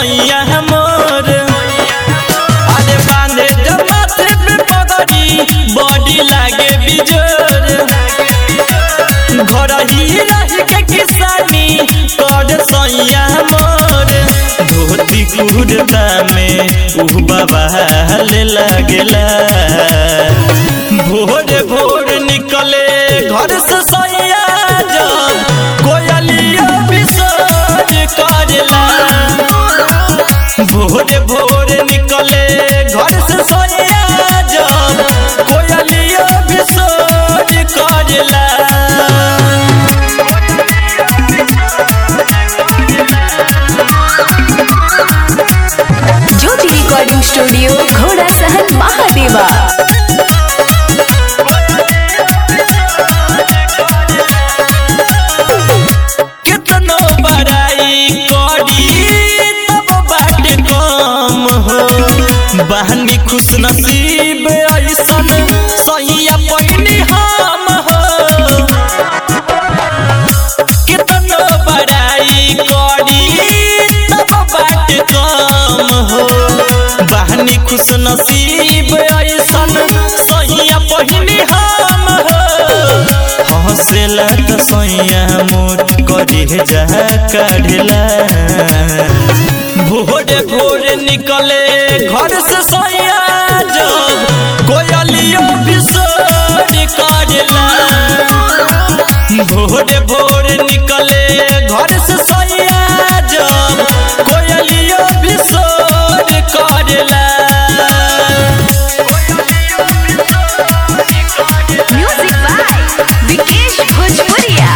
सैया मोर अरे बांधे जब माथे पे पगड़ी बॉडी लागे बिजोर घर ही रह के किसानी कर सैया मोर धोती कुर्ता में उ बाबा ले लगेला भोर भोर निकले घर से सैया जब कोयलिया विसर्ज करेला भोर भोर निकले घर से सैया जब कोयलिया विसर्ज करेला ज्योति रिकॉर्डिंग स्टूडियो घोड़ा सहन महादेवा कितनो बड़ाई करी तब बाटे कम हो बहनी खुश नसीब ऐसन सैया पैनी हम हो कितनो बड़ाई करी तब बाटे कम हो बहनी खुश नसीब ऐसन सैया पहिनी हम हो हंसेला त सैया मोर करे जा काढ़ला भोर भोर निकले घर से सैया जब कोयलियो विसर्ज करेला भोर भोर निकले घर से सैया जब कोयलियो विसर्ज करेला म्यूजिक बाय विकेश भोजपुरिया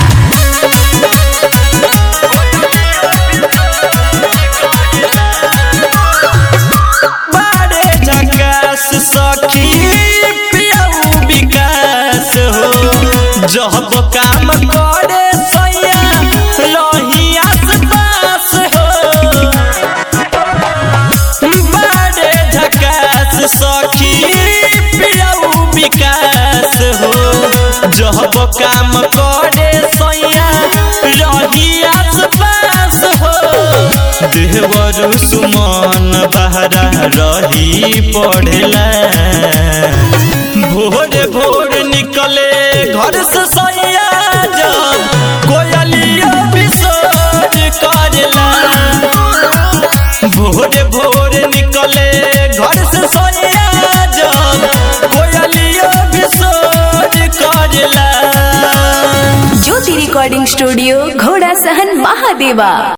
बारे झकास सखी पियऊ विकास हो जब काम करे सैया रही आसपास हो बारे झकास सखी पियऊ विकास हो जब काम करे सैया रही आसपास हो देवर सुमन बहरा रही पढ़ेला भोर भोर निकले घर से सैया जब कोयलिया विसर्ज करेला भोर भोर निकले घर से सैया जब कोयलिया विसर्ज करेला ज्योति रिकॉर्डिंग स्टूडियो घोड़ा सहन महादेवा